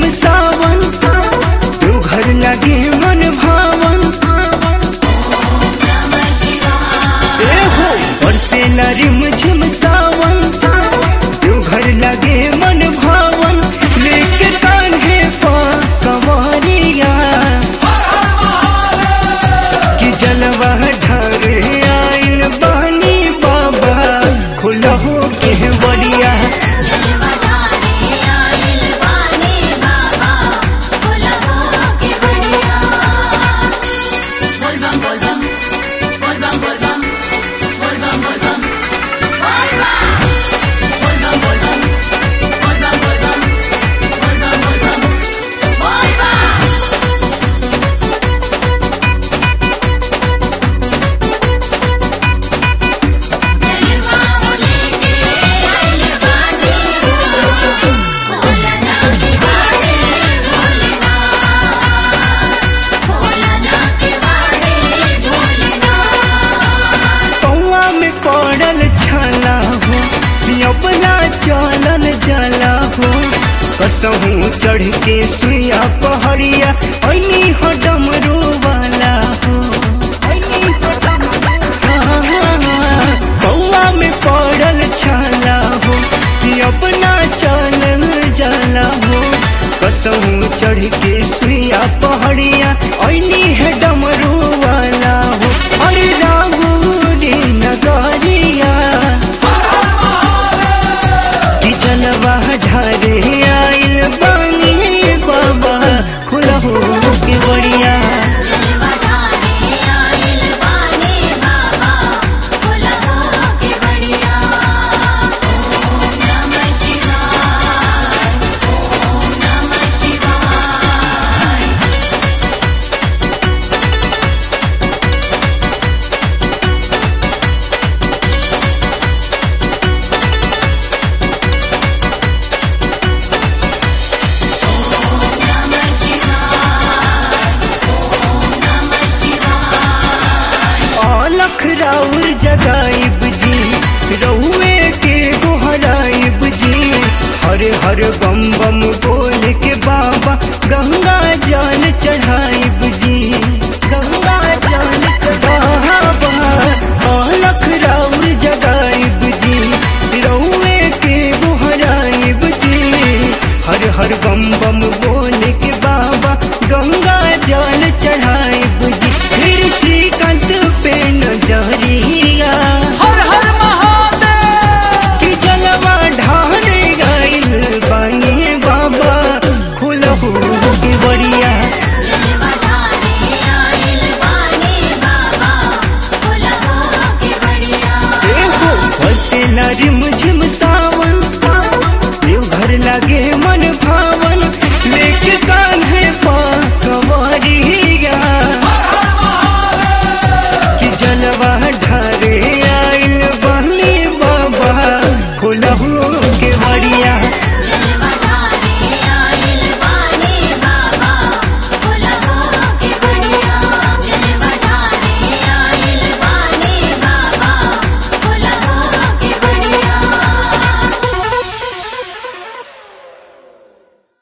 सावन तू घर लगे मन भावन ए हो बरसे न रिम झिम सावन तू घर लगे मन भावन लेके कान्हे पा कंवरिया कि जलवा ढारे आइल बानी बाबा खुलहो के बड़िया पौआ में पड़ल छाला हो अपना चलल जला हो कसहूँ चढ़ के सुइया पहड़िया ऐनी हो डमरू वाला हो ऐनी हो डमरू- हाँ, हाँ, हाँ। पौआ में पड़ल छाला हो कि अपना चलल जला हो कसहूँ चढ़ के सुइया पहड़िया ऐनी है डमरू वाला हो अरे रागुरी नगरिया कि जलवा ढारे आइल बानी बाबा खुलहो के बढ़िया अलख राउर जगाइब जी रउए के गोहराइब जी हर हर बम बम बोल के बाबा गंगा जल चढ़ाई